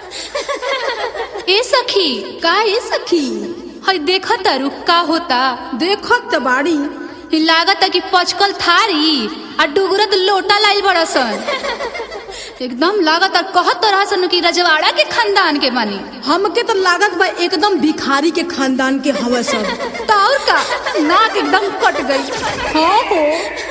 ए सखी का ए सखी हई देख तारू का होता देखत त बाड़ी इ लागता कि पचकल थारी आ डुगरत लोटा लाइल बड़सन एकदम लागता कहत रहसन कि रजवाड़ा के खानदान के बानी हमके तो लागत बा एकदम भिखारी के खानदान के हवे सब तो और का नाक एकदम कट गई हाँ हो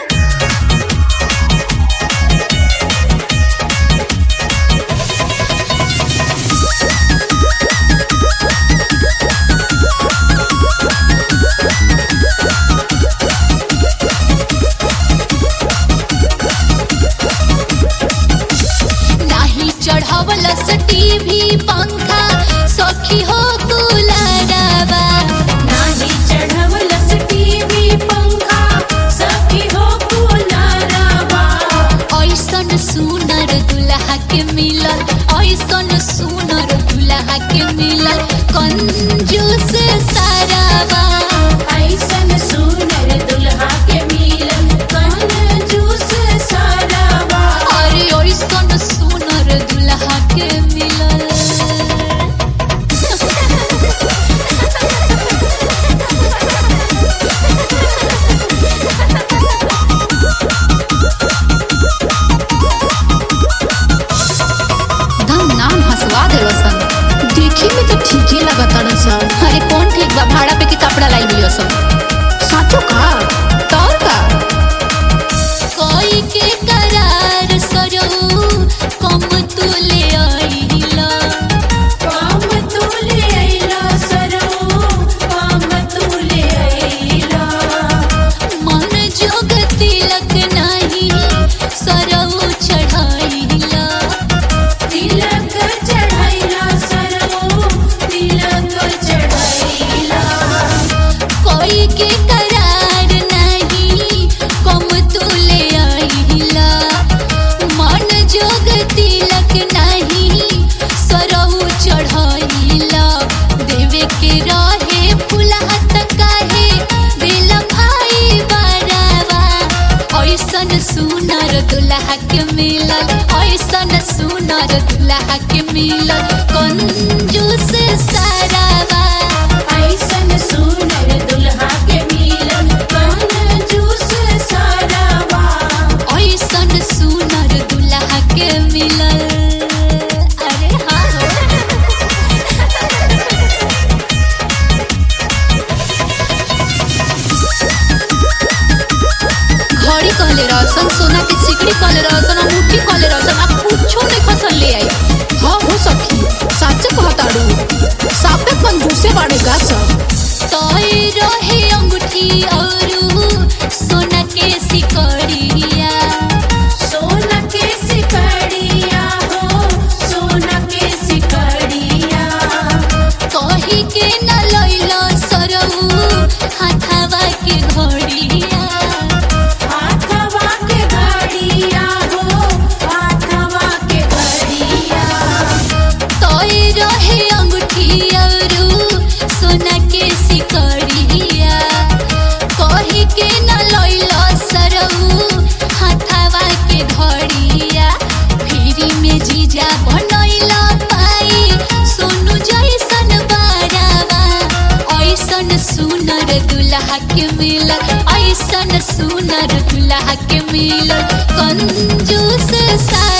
नाही चढ़ावलस टीवी पंखा सखी हो तू लड़ावा नाही चढवलस टीव्ही पंखा सखी हो कुलारावा ऐसन सुनर दुल्हा के मिलल ऐसन सुनर दुल्हा के मिलल कंजूस सारावा ऐसन सुनर दुल्हा के मिलन कन जूस सारावा अरे ऐसन सुनर दुल्हा के मिलल धम नाम हंसवा देलसन देखे में तो ठीके लगत सब अरे कौन ठीक बा भाड़ा पे के कपड़ा लाई लियो सब साचो का तौर का कोई के करार सरो कम तुले आइला काम तुले आइला सरो काम तुले आइला मन जोग तिलक नाही सरौ चढ़ाइला तिलक चढ़ाइला सरो तिलक चढ़ाइला कोई के करार नहीं कम तुले आइला मन जोग तिलक नहीं सरौ चढ़ाइला देवे के रहे फुलहत काहे दिल भाई बरावा ऐसन सुनर दुल्हा के मिलल ऐसन सुनर दुल्हा के मिलल कंजूस सारावा ऐसन सुनर दुल्हा के मिलन कन जूस सारावा ऐसन सुनर दुल्हा के मिलल अरे हाँ हो। घड़ी कहले रहसन सोना के सिकड़ी कहले रहसन आ मुट्ठी कहले रहसन आ कुछो नहीं फसल ले आई हाँ हो सखी साचे कहताड़ू सापे कंजूसे बाड़े का सब तोय रहे अंगूठी और सोना के सिकड़िया सोना के सिकड़िया हो सोना के सिकड़िया कही के न लैलो सरऊ हाथावा के घड़िया हाथवा के घड़िया हो हाथवा के घड़िया तोय रहे अंगूठी और सोना के सिकड़िया कही के न लैलो सरऊ हाथावा के घड़िया फिरी में जीजा बनैला पाई सोनू जैसन बारावा ऐसन सुनर दुल्हा के मिलल ऐसन सुनर दुल्हा के मिलल कंजूस सा